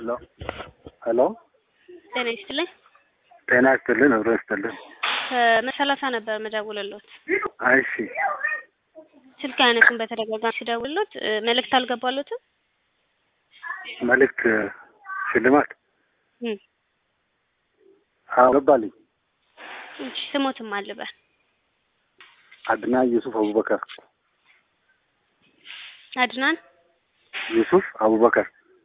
ሄሎ ሄሎ ጤና ይስጥልኝ። ጤና ይስጥልን። አብሮ ይስጥልን። መሰላሳ ነበር መደውልሎት እሺ ስልክ አይነቱን በተደጋጋሚ ሲደውልሎት መልእክት አልገባሎትም? መልእክት ሽልማት እም አዎ ገባልኝ። እሺ ስሞትም አልበል አድና ዩሱፍ አቡበከር አድናን ዩሱፍ አቡበከር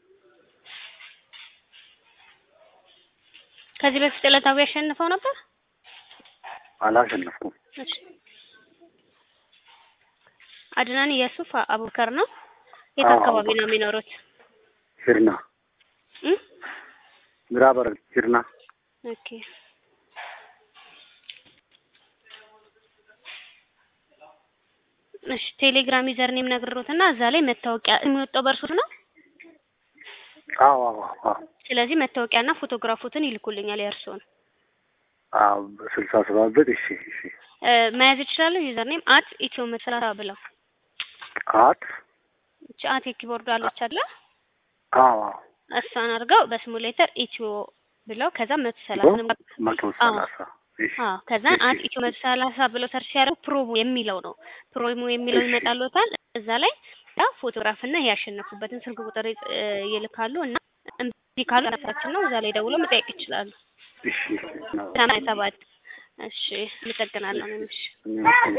ከዚህ በፊት ዕለታዊ ያሸንፈው ነበር? አላሸነፍኩም። እሺ አድናን የሱፍ አቡበከር ነው። የት አዎ፣ አካባቢ አቡበከር። ነው የሚኖሩት? ሂርና እም ምዕራብ ሐረርጌ ሂርና ኦኬ እሺ ቴሌግራም ዩዘር ኔም ነግሮትና እዛ ላይ መታወቂያ የሚወጣው በእርሶት ነው። አዎ አዎ አዎ ስለዚህ መታወቂያና ፎቶግራፎትን ይልኩልኛል የእርስዎን አዎ ስልሳ ሰባት ብር እሺ እሺ እ መያዝ ይችላሉ። ዩዘር ኔም አት ኢትዮ መሰላሳ ብለው አት እቺ አት የኪቦርድ አለች አይደለ? አዎ አዎ እሷን አድርገው በሲሙሌተር ኢትዮ ብለው ከዛ መቶ ሰላሳ መቶ ሰላሳ እሺ አዎ ከዛ እሺ። አንድ ኢትዮ መቶ ሰላሳ ብለው ሰርች ሲያደርጉ ፕሮሞ የሚለው ነው። ፕሮሞ የሚለው እሺ። ይመጣልዎታል። እዛ ላይ ያ ፎቶግራፍ እና ያሸነፉበትን ስልክ ቁጥር ይ- እ ይልካሉ እና እምቢ ካሉ ራሳችን ነው እዛ ላይ ደውለው መጠየቅ ይችላሉ። እሺ ሰማንያ ሰባት እሺ አመሰግናለሁ። እሺ እኔ